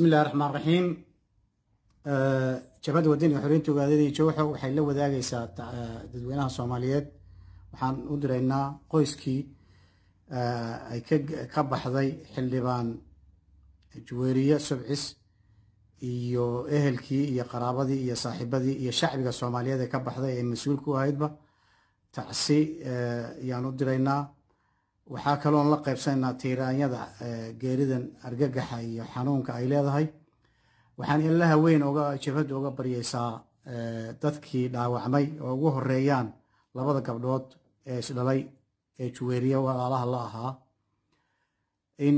bismi illahi raxmaan raxiim jabhadda wadani xoreynta ogaadada iyo jawxo waxay la wadaagaysaa dadweynaha soomaaliyeed waxaan u diraynaa qoyskii ay ka baxday xildhibaan juweeriye subcis iyo ehelkii iyo qaraabadii iyo saaxiibadii iyo shacbiga soomaaliyeed ee ka baxday ee mas-uulka u ahaydba tacsi ayaan u diraynaa waxaa kaloon la qaybsanaynaa tiiraanyada geeridan argagaxa iyo xanuunka ay leedahay waxaan ilaha weyn oga jabhadda oga baryaysaa dadkii dhaawacmay oo ugu horeeyaan labada gabdhood ee isdhalay ee juweeriye walaalaha la ahaa in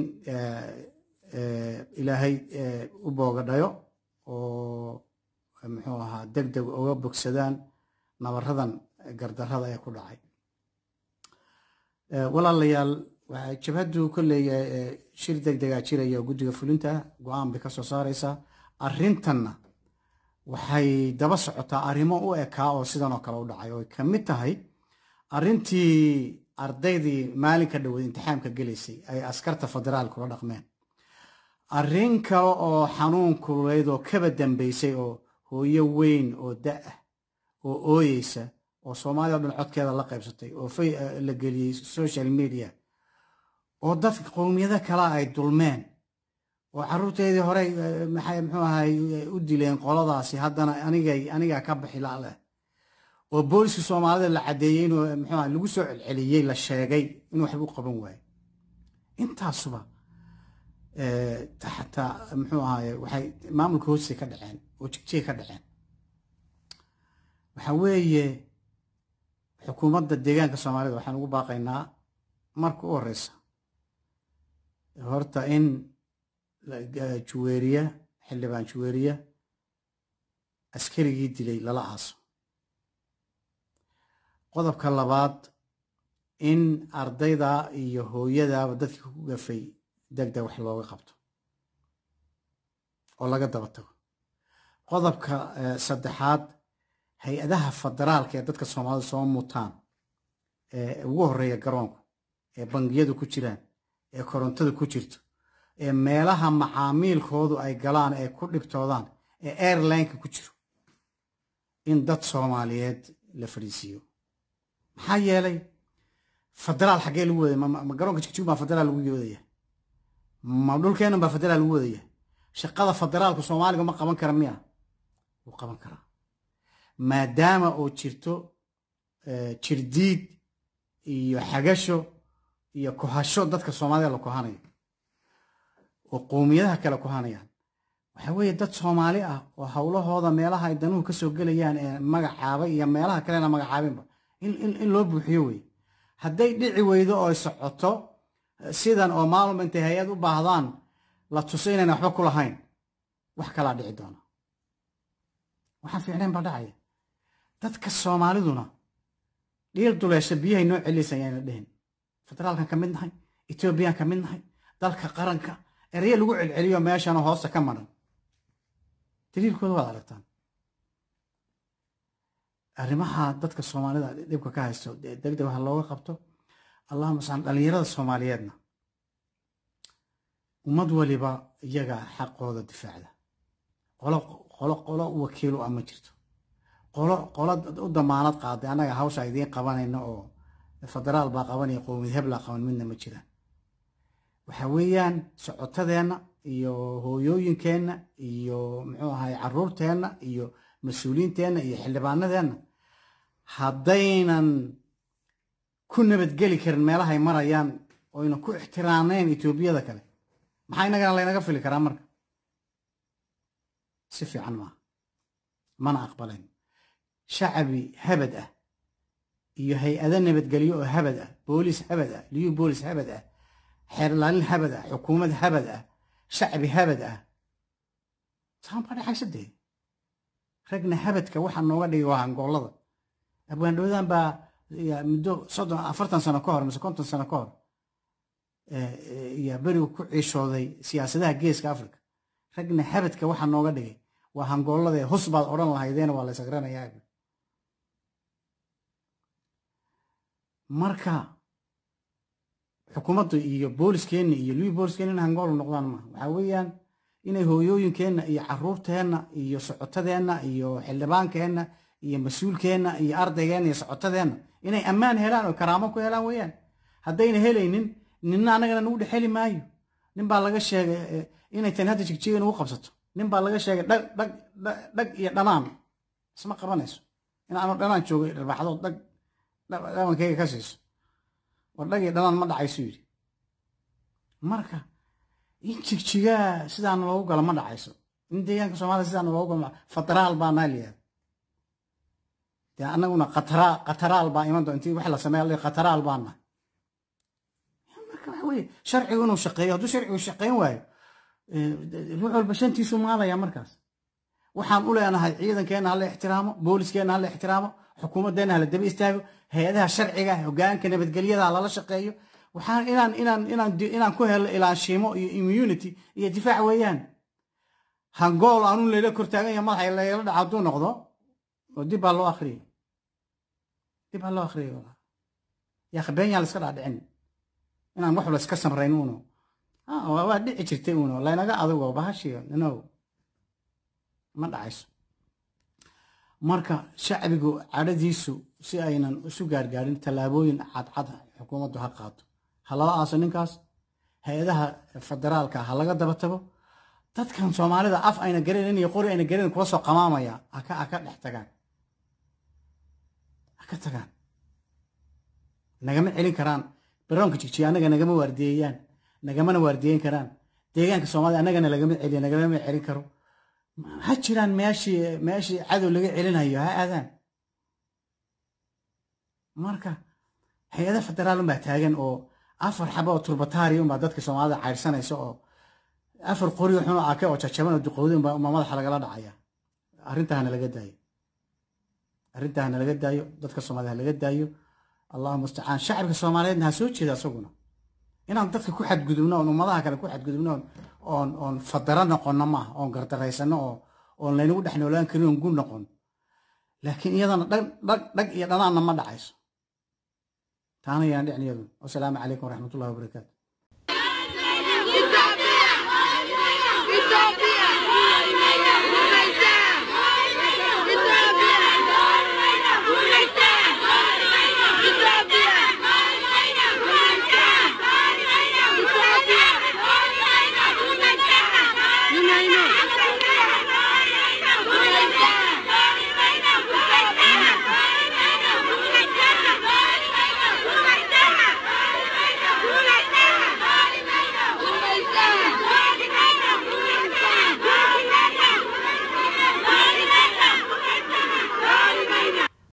ilaahay u boogadhayo oo muxuu ahaa deg deg uga bogsadaan nabaradan gardarrada ee ku dhacay walaalayaal jabhaddu kolley shir deg degaa jiraya oo guddiga fulinta go-aan bay ka soo saaraysaa arrintanna waxay daba socotaa arrimo u ekaa oo sidan oo kale u dhacay oo ka mid tahay arrintii ardaydii maalinka dhoweed imtixaamka gelaysay ay askarta federaalka ula dhaqmeen arrin kale oo xanuun kululeyd oo kaba dambaysay oo hooyo weyn oo da-ah oo ooyeysa oo soomaalida o dhan codkeeda la qaybsatay oo la geliyey social media oo dadka qowmiyado kale ay dulmeen oo caruurteedii horey maxay muxuu ahay u dileen qoladaasi haddana anigay anigaa ka bixi laaleh oo booliska soomaalida la caddeeyey inuu muxuu ahay lagu soo celceliyey la sheegay inuu waxba u qaban waayo intaasuba xataa muxuu ahaye waxay maamulka hoostay ka dhaceen oo jigjay ka dhaceen waxa weeye xukuumadda deegaanka soomaalida waxaan ugu baaqaynaa marka u horeysa horta in juweeriya xildhibaan juweeriya askarigii dilay lala aaso qodobka labaad in ardayda iyo hooyadaaba dadkii ku gafay deg deg wax looga qabto oo laga daba tago qodobka saddexaad hay-adaha federaalka ee dadka soomaalida soo mutaan ee ugu horeeya garoonku ee bangiyadu ku jiraan ee korontada ku jirto ee meelaha macaamiilkoodu ay galaan ee ku dhibtoodaan ee airlineka ku jiro in dad soomaaliyeed la fadhiisiiyo maxaa yeelay federaal xaggee lagu wadaya ma garoonka jigjig baa federaal lagu wadaya ma dhulkeennan baa federaal lagu wadaya shaqada federaalku soomaaliga ma qaban kara miya wuu qaban karaa maadaama oo jirto jirdiid iyo xagasho iyo kohasho dadka soomaalida la kohanayo oo qowmiyadaha kale kohanayaan waxaa weeye dad soomaali ah oo howlahooda meelaha ay danuhu kasoo gelayaan ee magacaabay iyo meelaha kalena magacaabinba in loo buuxiyo wey hadday dhici weydo oo ay socoto sidan oo maalumba intay hay-ad u baahdaan la tuso inayna waxba ku lahayn wax kalaa dhici doona waxaan fiicnayn baa dhacaya dadka soomaaliduna dhiil duleesha biyahay noo celisay ayna dhihin federaalkan ka mid nahay etoobiyaan ka mid nahay dalka qaranka ereye lagu celceliyo meeshana hoosta ka maran daliilkooda waad aragtaan arrimaha dadka soomaalida dhibka ka haysto degdeg waxa looga qabto allahuma sal dhallinyarada soomaaliyeedna ummad waliba iyaga xaqooda difaacda qolo qolo qolo wakiil u ah ma jirto qolo qolo u damaanad qaaday annaga hawsha idiin qabanayna oo federaal baa qabanaya qowmiyad heblaa qaban midna ma jiraan waxa weeyaan socotadeenna iyo hooyooyinkeenna iyo muxuu ahay caruurteenna iyo mas-uuliyiinteenna iyo xildhibaanadeenna haddaynan ku nabadgeli karin meelahay marayaan oyna ku ixtiraamayn etoobiyada kale maxaa inagana laynaga fili karaa marka si fiican maaha mana aqbalayn shacabi habad ah iyo hay-ado nabadgelyo oo habad ah booliis habad ah liyu boolis habad ah xeerlaalin habad ah xukuumad habad ah shacbi habad ah saanbaa dhexaysadee ragna habadka waxaa nooga dhigay waa hangoolada abwaandhowdan baa muddo soddon afartan sano ka hor mise konton sano ka hor iyo berigu ku ciishooday siyaasadaha geeska africa ragna habadka waxaa nooga dhigay waa hangoolada hus baad odhan lahaydeena waa la ysaqranayaa marka xukuumaddu iyo booliskeenna iyo liwi booliskeenna in hangool noqdaan maaha waxaa weeyaan inay hooyooyinkeenna iyo caruurteenna iyo socotadeenna iyo xildhibaankeenna iyo mas-uulkeenna iyo ardaygeenna iyo socotadeenna inay ammaan helaan oo karaamo ku helaan weeyaan haddayna helaynin ninna annagana nagu dhex heli maayo nin baa laga sheegay inay tani hadda jigjiga nagu qabsato nin baa laga sheegay dhag dhag dhag iyo dhanaan isma qabanayso in aanu dhanaan joogo dharbaaxdood dhag dhabankayga ka siiso war dhag iyo dhanaan ma dhacayso yidhi marka in jigjigaa sidaana loogu galo ma dhacayso in deegaanka soomaliya sidaana loogu galo federaal baa naa liyaada dee annaguna qataraal qataraal baa iman doon intii wax la sameeya qataraal baa nahay marka waxa weeye sharcigu inuu shaqeeyo hadduu sharcigu shaqeyn waayo ruux walba shantiisu maalaya markaas waxaan u leenahay ciidankeenna hala ixtiraamo booliskeenna hala ixtiraamo xukuumaddeenna hala daba istaago hay-adaha sharciga hogaanka nabadgelyada lala shaqeeyo waxaan inaan inaan inaan inaan ku helo ilaanshiimo iyo immunity iyo difaac weeyaan hangool aanu layla kortaagan yahay madaxa layla dhaca hadduu noqdo oo dib baa loo akhriyay dib baa loo akhriyay yaa khabeenyaa la iska dhaadhicin inaan wax la iska samrayn uno waa dhici jirtay uno laynaga adugo bahashiyo no ma dhacayso marka shacbigu cadhadiisu si aynan isu gaargaarin tallaabooyin cadcad xukuumaddu ha qaato ha lala aaso ninkaas hay-adaha federaalka ha laga daba tago dadkan soomaalida af ayna garanayn iyo qori ayna garanayn kula soo qamaamaya haka haka dhex tagaan haka tagaan nagama celin karaan baroonka jigjiga annaga nagama waardiyeeyaan nagamana waardiyeyn karaan deegaanka soomaalida annagana lagama celiyo nagalama celin karo ha jiraan meeshii meeshii cadow laga celinayo ha aadaan marka hay-ada federaal unbaa taagan oo afar xaba oo turbataari unbaa dadka soomaalida caydhsanaysa oo afar qori xun oo ake oo jajaban oo duqowdi unbaa madaxa lagala dhacaya arrintaa hana laga daayo arrintaa hana laga daayo dadka soomaalida ha laga daayo allahu mustacaan shacabka soomaaliyeedna ha soo jeeda isaguna inaan dadka ku xadgudubno oon ummadaha kale ku xadgudubno oon oon fadara noqonno maaha oon gardaraysano oo oon laynagu dhex noolaan karin oon gun noqon laakiin iyadana dhag dhag dhag iyo dhanaanna ma dhacayso taana yaan dhicin iyadu wasalaamu calaykum waraxmatullahi wabarakaatu